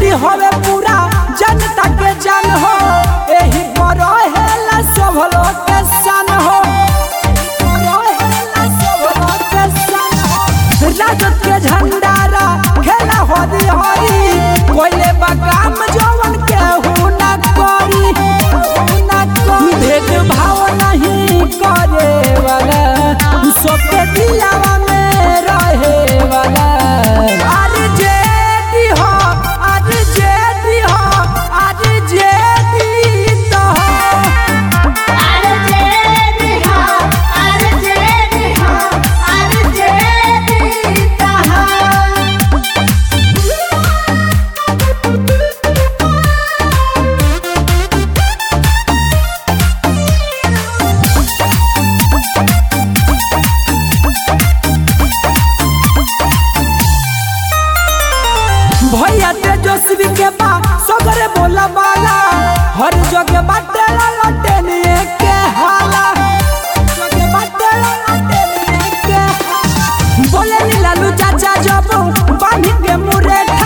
हवे पूरा जनता के जान हो एही पर हेला सब लोग के सन हो रहेला सब लोग के सन हो। राजद के झंडारा खेला हरी हरी कोइले बगाम जवन के हु ना करी हु ना करी भेदभाव नहीं करे वाला सबके दिलावा में रहे वाला अरे जेदी हो अरे जेदी हो अरे जेदी तो हो भैया तेजस्वी के बा सगरे बोला बाला हर जगह बाटे लटेनिए के हाला जगह बाटे लटेनिए के हाला। बोले नी लालू चाचा जब बांधी के मुरे